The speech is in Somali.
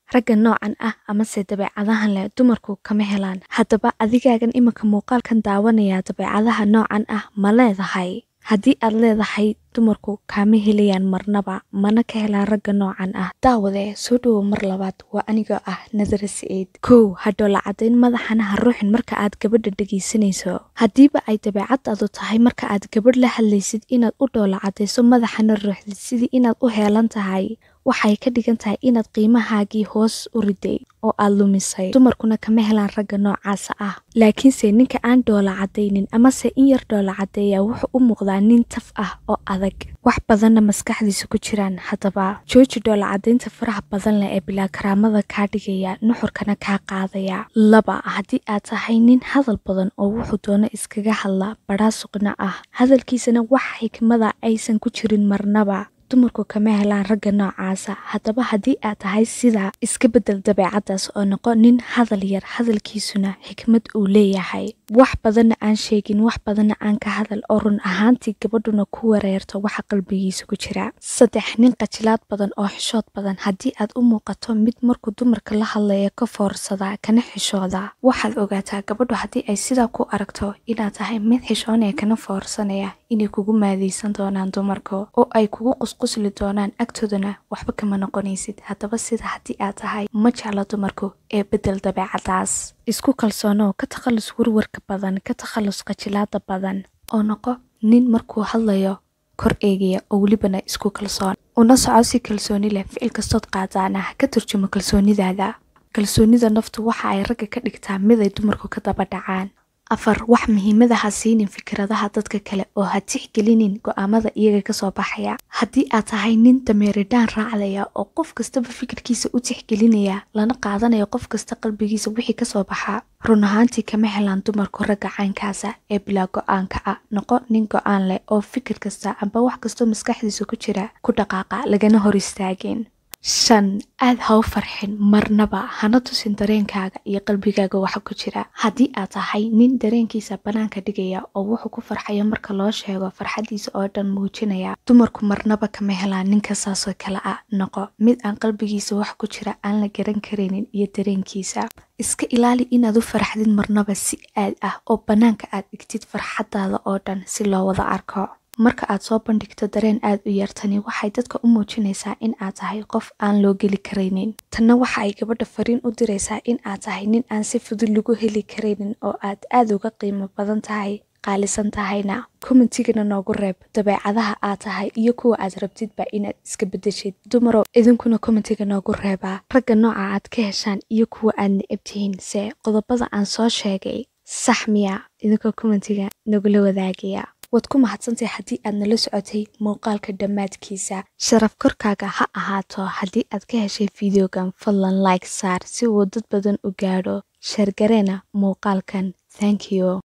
ragga noocan ah amase dabeecadahan leh dumarku kama helaan haddaba adigaagan iminka muuqaalkan daawanaya dabeecadaha noocan ah ma leedahay haddii aad leedahay dumarku kaama helayaan marnaba mana ka helaan ragga noocan ah daawadee soo dhowow mar labaad waa anigoo ah nadara saciid kow hadhoola caddayn madaxana ha ruuxin marka aad gabadha dhegaysanayso haddiiba ay dabeecadaadu tahay marka aad gabadh la hadlaysid inaad u dhoola caddayso madaxana ruuxdid sidii inaad u heelan tahay waxay ka dhigan tahay inaad qiimahaagii hoos u riday oo aad lumisay dumarkuna kama helaan ragga noocaasa ah laakiinse ninka aan dhoola caddaynin amase in yar dhoola caddeeya wuxuu u muuqdaa nin taf ah oo adag wax badanna maskaxdiisa ku jiraan haddaba jooji dhoola caddaynta faraha badan leh ee bilaa karaamada kaa dhigaya nuxurkana kaa qaadaya laba haddii aad tahay nin hadal badan oo wuxuu doono iskaga hadla badhaasuqna ah hadalkiisana wax xikmada aysan ku jirin marnaba dumarku kama helaan ragga noocaasa haddaba haddii aad tahay sidaa iska bedel dabeecadaas oo noqo nin hadal yar hadalkiisuna xikmad uu leeyahay wax badanna aan sheegin wax badanna aan ka hadal oo run ahaantii gabadhuna ku wareerto waxa qalbigiisa ku jira saddex nin qajilaad badan oo xishood badan haddii aad u muuqato mid markuu dumarka la hadlaya ka foorsada kana xishooda waxaad ogaataa gabadhu haddii ay sidaa ku aragto inaad tahay mid xishoonaya kana foorsanaya inay kugu maadaysan doonaan dumarka oo ay kugu qusqusli doonaan agtoodana waxba kama noqonaysid haddaba sida haddii aad tahay ma jecla dumarku ee bedel dabeecadaas isku kalsoonow ka takhallus warwarka badan ka takhallus qajilaada badan oo noqo nin markuu hadlayo kor eegaya oo welibana isku kalsoon una soco si kalsooni leh ficil kastood qaadaana ka turjumo kalsoonidaada kalsoonida naftu waxa ay ragga ka dhigtaa mid ay dumarku ka daba dhacaan afar wax muhiimada ha siinin fikradaha dadka kale oo ha tixgelinin go-aamada iyaga kasoo baxaya haddii aad tahay nin dameeridhaan raacdaya oo qof kastaba fikirkiisa u tixgelinaya lana qaadanayo qof kasta qalbigiisa wixii kasoo baxa run ahaantii kama helaan dumarku ragga caynkaasa ee bilaa go-aanka ah noqo nin go-aan leh oo fikir kasta amba wax kastoo maskaxdiisa ku jira ku dhaqaaqa lagana hor istaagin shan aad ha u farxin marnaba hana tusin dareenkaaga iyo qalbigaaga waxa ku jira haddii aad tahay nin dareenkiisa bannaanka dhigaya oo wuxuu ku farxayo marka loo sheego farxaddiisa oo dhan muujinaya dumarku marnaba kama helaan ninka saasoo kale ah noqo mid aan qalbigiisa wax ku jira aan la garan karaynin iyo dareenkiisa iska ilaali inaad u farxdid marnaba si aad ah oo bannaanka aad dhigtid farxaddaada oo dhan si loo wada arko marka aad soo bandhigto dareen aad u yartani waxay dadka u muujinaysaa in aad tahay qof aan loo geli karaynin tanna waxa ay gabadha fariin u diraysaa in aad tahay nin aan si fudud lagu heli karaynin oo aad aad uga qiimo badan tahay qaalisan tahayna commentigana noogu reeb dabeecadaha aad tahay iyo kuwa aad rabtidba inaad iska bedeshid dumarow idinkuna commentiga noogu reebaa ragga nooca aad ka heshaan iyo kuwa aad necab tihiin se qodobada aan soo sheegay sax miya idinkoo commentiga nagula wadaagaya waad ku mahadsantahay haddii aad nala socotay muuqaalka dhammaadkiisa sharaf korkaaga ha ahaato haddii aad ka heshay fideogan fadlan like saar si uu dad badan u gaadho sheergareena muuqaalkan thank you